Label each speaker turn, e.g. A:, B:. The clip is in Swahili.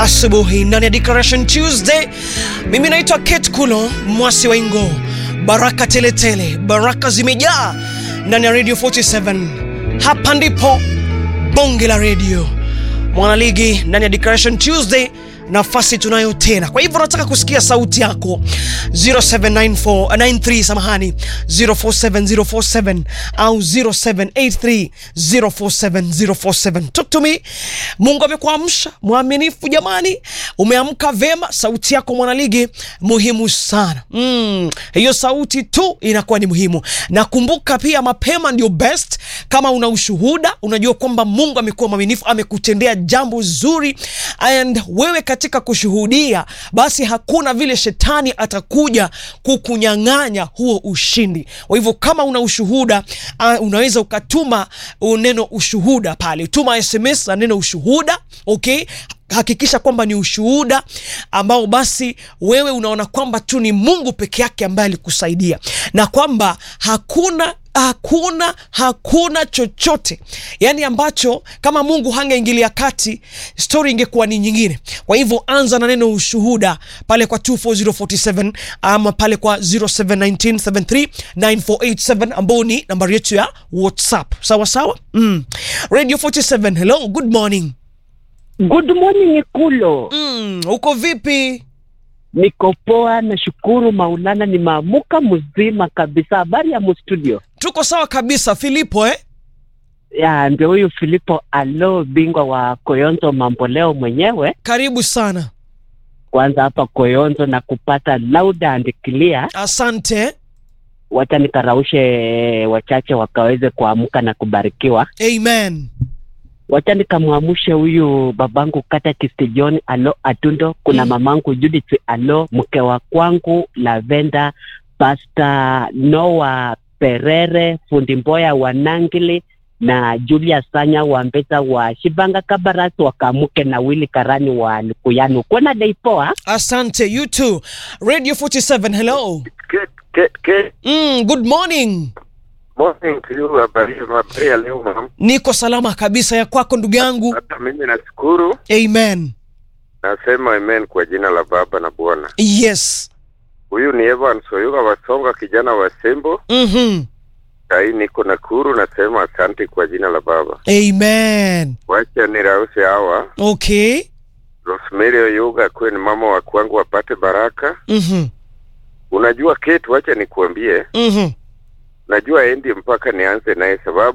A: asubuhi ndani ya Declaration Tuesday. Mimi naitwa Kate Kulo mwasi wa Ingo. Baraka teletele tele, baraka zimejaa ndani ya Radio 47. Hapa ndipo bonge la radio mwanaligi ndani ya Declaration Tuesday nafasi tunayo tena. Kwa hivyo nataka kusikia sauti yako 079493 samahani 047047 au 0783047047. Talk to me. Mungu amekuamsha mwaminifu, jamani, umeamka vema. Sauti yako mwanaligi muhimu sana. Mm, hiyo sauti tu inakuwa ni muhimu. Nakumbuka pia mapema ndio best. Kama una ushuhuda, unajua kwamba Mungu amekuwa mwaminifu, amekutendea jambo zuri and wewe katika kushuhudia, basi hakuna vile shetani atakuja kukunyang'anya huo ushindi. Kwa hivyo kama una ushuhuda uh, unaweza ukatuma neno ushuhuda pale, tuma SMS na neno ushuhuda, okay hakikisha kwamba ni ushuhuda ambao basi wewe unaona kwamba tu ni Mungu peke yake ambaye alikusaidia na kwamba hakuna hakuna hakuna chochote yani ambacho kama Mungu hangeingilia kati story ingekuwa ni nyingine. Kwa hivyo anza na neno ushuhuda pale kwa 24047 ama pale kwa 0719739487 ambao ni nambari yetu ya WhatsApp. Sawa sawa. Mm. Radio 47, hello, good morning.
B: Good morning Kulo.
A: Mm, uko vipi?
B: Niko poa, nashukuru Maulana, nimeamuka mzima kabisa. Habari ya mustudio?
A: Tuko sawa kabisa. Filipo eh?
B: Ya, ndio huyu Filipo Alo, bingwa wa Koyonzo mamboleo mwenyewe.
A: Karibu sana.
B: Kwanza hapa Koyonzo na kupata loud and clear.
A: Asante.
B: Wacha nikaraushe wachache wakaweze kuamka na kubarikiwa.
A: Amen.
B: Wacha nikamwamushe huyu babangu kata Kisti John Alo Atundo, kuna
A: Mm.
B: mamangu Judith Alo, mke wa kwangu Lavenda, Pasta Noah Perere, fundi Mboya wa Nangili na Julia Sanya wa Mbeza wa Shibanga Kabaras, wakamuke na Wili Karani wa Lukuyanu. Kwena dei poa.
A: Asante. You too. Radio 47, hello.
C: Good, good, good
A: Mm, good morning.
C: morning to you. Habari habari ya leo mam.
A: Niko salama kabisa ya kwako ndugu yangu.
C: Hata mimi nashukuru,
A: Amen.
C: nasema amen kwa jina la Baba na Bwana.
A: Yes.
C: Huyu ni Evans Oyuga Wasonga, kijana wa Sembo.
A: Mhm.
C: Sahii niko Nakuru, nasema asante kwa jina la Baba.
A: Amen.
C: Wacha nirause hawa
A: Okay.
C: Rosemary Oyuga akuwe ni mama wa kwangu, wapate baraka.
A: Mhm.
C: Unajua Kate, wacha nikuambie,
A: Mhm.
C: najua endi mpaka nianze naye sababu